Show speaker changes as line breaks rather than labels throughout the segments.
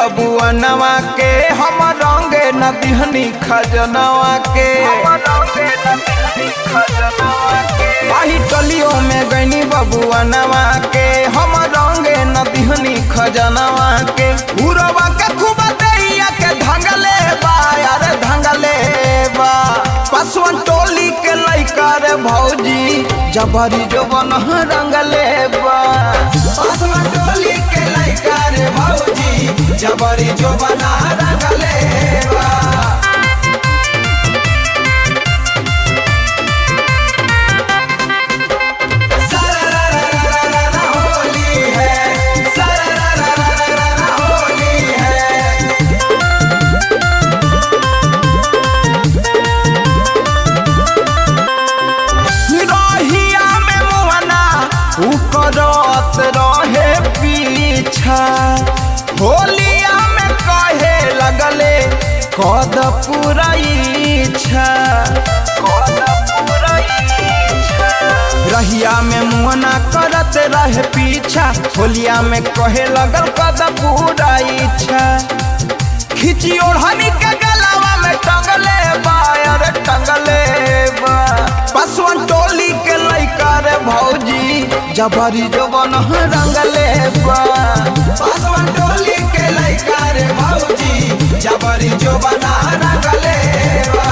बबुअनवा के हम रंगे न दिहनी खजनवा के आही टलियों में गईनी बबुअनवा के हम रंगे न दिहनी खजनवा के उरवा के खूब दैया के धंगले बा यार धंगले बा पसवन टोली के लइका रे भौजी जबरी जोबन रंगले बा पसवन टोली के लइका रे भौजी जबरी जोबन रंगले बा सरररररररर होली है सरररररररर होली है रहिया में मुहना उ करत रहे पीछा होलिया में कहे लगले कद पूरा इच्छा रहिया में मुहना करत रहे पीछा होलिया में कहे लगल कद पूरा इच्छा खिची ओढ़नी के गलावा में टंगले बा अरे टंगले बा पसवन टोली के लइका रे भौजी जबरी जोबन रंगले बा पसवन टोली के लइका रे भौजी जबरी जोबन रंगले बा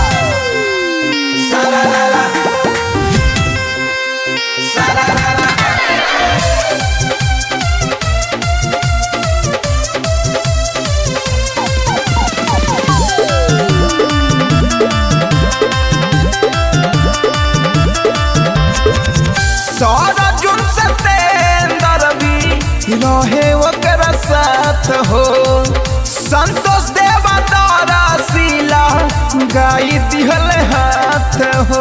सरररा सरररा सारा जुन सतेंदर भी रहे ओकरा साथ हो संतोष देवा तारा सीला गाई दिहल हाथ हो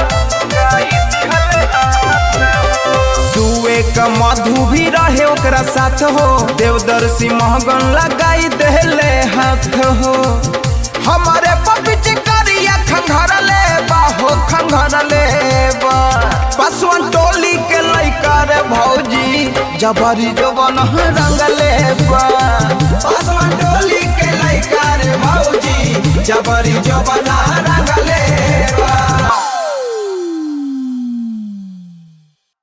सुए का मधु भी रहे ओकरा साथ हो देवदर्शी महगन लगाई देले हाथ हो हमारे पपिच करिया खंघरले बा हो खंघरले बा पसवन टोली के लइका रे भौजी जबरी जोबन रंगले बा पसवन टोली के लइका रे भौजी जबरी जोबन रंगले बा